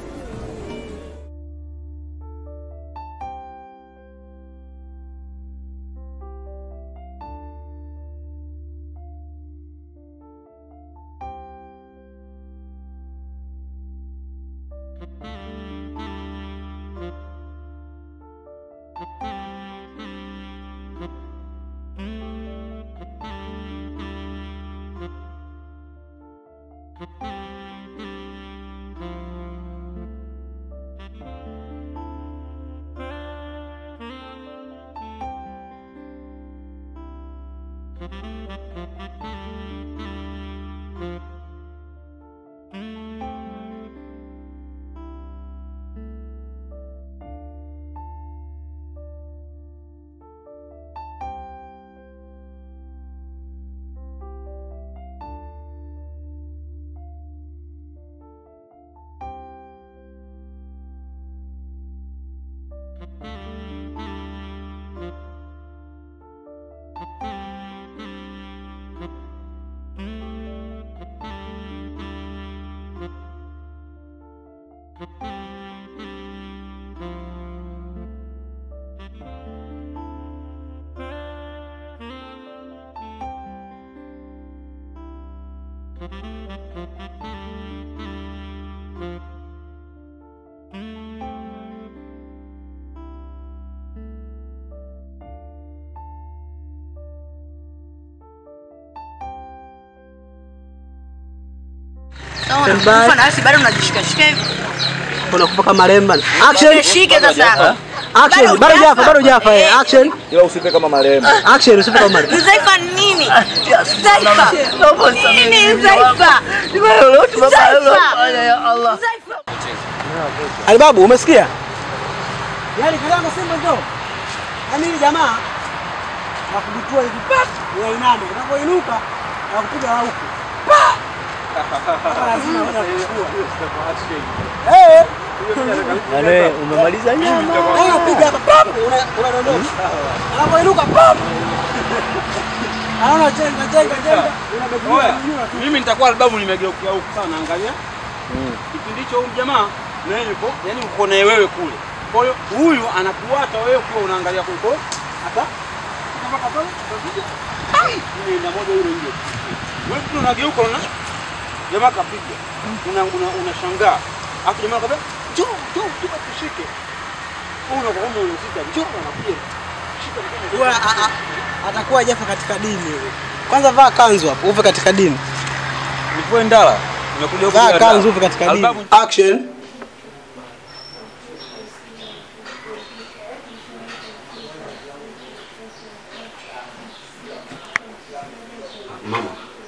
Unakufa na wewe bado unajishikashika hivi. unakufa kama lemba. Action. Shike sasa. Action. Bado jafa, bado jafa. eh. Action. Ila usipe kama marehemu. Action, usipe kama marehemu. Zaifa ni nini? Zaifa. Nini Zaifa? Zaifa. Alibabu, umesikia? Yaani kama anasema ndo. Yaani hili jamaa nakubitua hivi pap, unainama, unapoinuka na kupiga huku. Pa! Hapa lazima uende kuchukua. Eh. Yaani umemaliza nyama. Yaani unapiga hapa pap, una- unadondosha. Unapoinuka pap. Anaona chenga chenga chenga. Oya, mimi nitakuwa albamu nimegeukia huku sana, angalia kipindi hicho huyu jamaa na yeye yuko yani uko na wewe kule. Kwa hiyo huyu anakuata wewe kwa unaangalia kuliko hata mpaka pale utakuja. Ile ina moja yule nje. Wewe tu unageuka una jamaa kapiga. Una una unashangaa. Afu jamaa kabla njoo njoo njoo tushike. Wewe unakuwa kama unazika njoo anakuja. Shika mkono. Huwa a- a- atakuwa jafa katika dini yule. Kwanza vaa kanzu hapo, upe katika dini. Nikuwe ndala. Nimekuja huku Vaa bila kanzu ndala. upe katika dini. Albamu Action. Mama,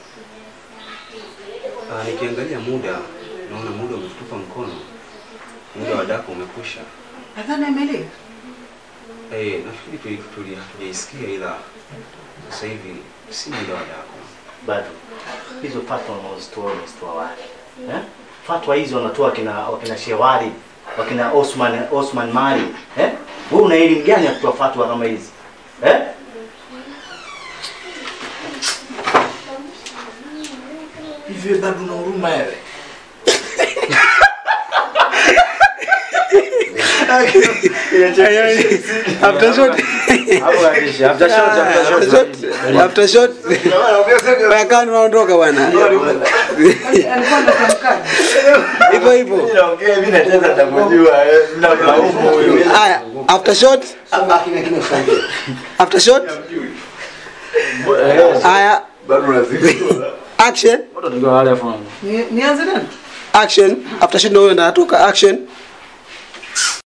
ah, nikiangalia muda naona muda umetutupa mkono, muda wa dako umekwisha. Nadhani ameelewa. Eh, nafikiri tuli- tuli- hatujaisikia ila sasa hivi si muda wa dako. Bado hizo fatwa wanazitoa wanazitoa wapi? Eh? Fatwa hizo wanatoa kina wakina Shewari, wakina Osman Osman Mali. Eh? Wewe una elimu gani ya kutoa fatwa kama hizi? Eh? Hivi bado una huruma wewe? After shot. After shot, after shot. After shot. Wakani unaondoka bwana. Alikuwa anatamkaje? Hivyo hivyo. Naongea mimi nacheza nitakujua eh, mnamlaumu huyu. Haya, after shot. After shot. Haya. Bado unazidi. Action. Ni- Nianze nani? Action. After shot ndio huyo ndo anatoka action.